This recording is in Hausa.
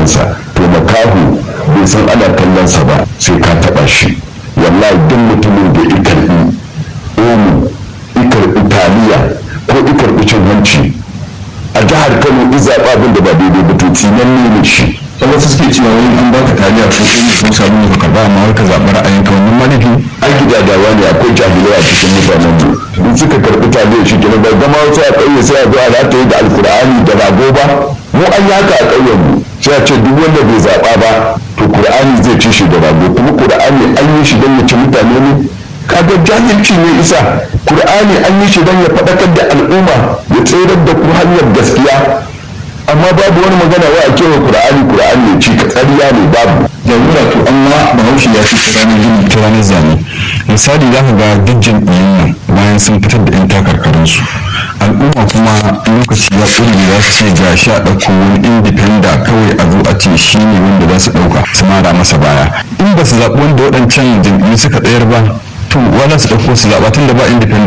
kallonsa to makahu bai san ana kallonsa ba sai ka taɓa shi wallahi duk mutumin da ya karɓi omu ya karɓi taliya ko ya karɓi cin hanci a jihar kano in zaɓa abin da ba daidai ba to tsinan ne shi da wasu suke cewa wani an baka taliya ko kuma ko sabon ka karba amma wai ka zaɓi ra'ayin ka wannan manufi an gidadawa ne akwai jahilai a cikin mutanen mu in suka karɓi taliya shi kenan bai zama wasu a ƙauye sai a zo a rataye da alkur'ani da rago ba mu an yi haka a ƙauyen mu sai a ce duk wanda bai zaɓa ba to qur'ani zai ci shi da rago kuma qur'ani an yi shi don ya ci mutane ne kaga jahilci ne isa qur'ani an yi shi don ya faɗakar da al'umma ya tsirar da ku hanyar gaskiya amma babu wani magana wa a cewa qur'ani qur'ani ya ci ka tsariya ne babu jagora to amma bahaushe ya ce ranar gini ta ranar zane misali za ka ga duk jam'iyyun nan bayan sun fitar da 'yan takarkarinsu al'umma kuma lokaci ya ƙuri za su ce ga sha ɗauko wani indifenda kawai a zo a ce shi ne wanda za su ɗauka su mara masa baya in ba su zaɓi wanda waɗancan jam'iyyu suka tsayar ba to wala su ɗauko su zaɓa tun da ba indifenda